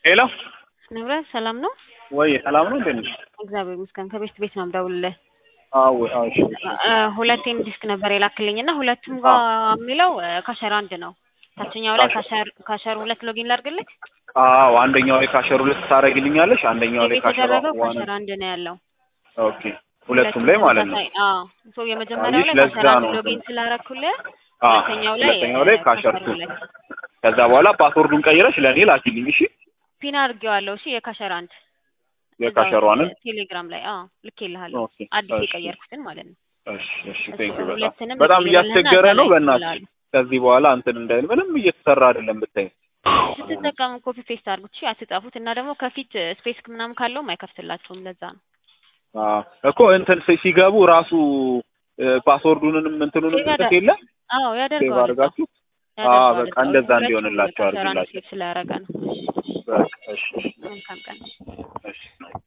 ሄሎ ንብረት ሰላም ነው ወይ ሰላም ነው እንዴት ነሽ? እግዚአብሔር ይመስገን ከቤት ቤት ነው የምደውልልህ አዎ አዎ እሺ እሺ እ ሁለቴም ዲስክ ነበር የላክልኝ እና ሁለቱም ጋር የሚለው እ ካሸር አንድ ነው ታችኛው ላይ ካሸር ካሸር ሁለት ሎጊን ላድርግልህ አዎ አንደኛው ላይ ካሸር ሁለት ታደርግልኛለሽ አንደኛው ላይ ካሸር የተደረገው ዋን ካሸር አንድ ነው ያለው ኦኬ ሁለቱም ላይ ማለት ነው ተመሳሳይ- አዎ ሶ የመጀመሪያው አየሽ፣ ላይ ለዛ ካሸር አንድ ነው ሎጊን ስላረኩልህ አ ሁለተኛው ላይ ሁለተኛው ላይ እ ካሸር ቱ ሁለት ከዛ በኋላ ፓስወርዱን ቀይረሽ ለእኔ ላኪልኝ እሺ ፒን አድርጌዋለሁ እሺ የካሸር አንድ የካሸሯንን እዛው ቴሌግራም ላይ አዎ ልኬልሃለሁ ኦኬ አዲስ እሺ የቀየርኩትን ማለት ነው እሺ እሺ እሱ ቴንክ ዩ በጣም ሁለትንም በጣም ልኬልህና እያስቸገረ እዛ ነው ላይ በእናትሽ ይላሉ። ከዚህ በኋላ እንትን እንዳይል ምንም እየተሰራ አይደለም ብታይ ስትጠቀሙ ኮፒ ፔስት አድርጉት እሺ አትጻፉት እና ደግሞ ከፊት ስፔስ ምናምን ካለውም አይከፍትላቸውም ለዛ ነው አዎ እኮ እንትን ሲ- ሲገቡ ራሱ እ፣ ፓስወርዱንም እንትኑንም ሴቭ ጽፍ የለ አዎ ሴቭ ያደርገዋል እዛው አድርጋችሁ አዎ ያደርገዋል በቃ እዛው እንደዛ ሁለቱም እንዲሆንላቸው የካሸር አንድ አድርግላቸው ሴቭ ስላደረገ ነው በቃ እሺ እሺ መልካም ቀን እሺ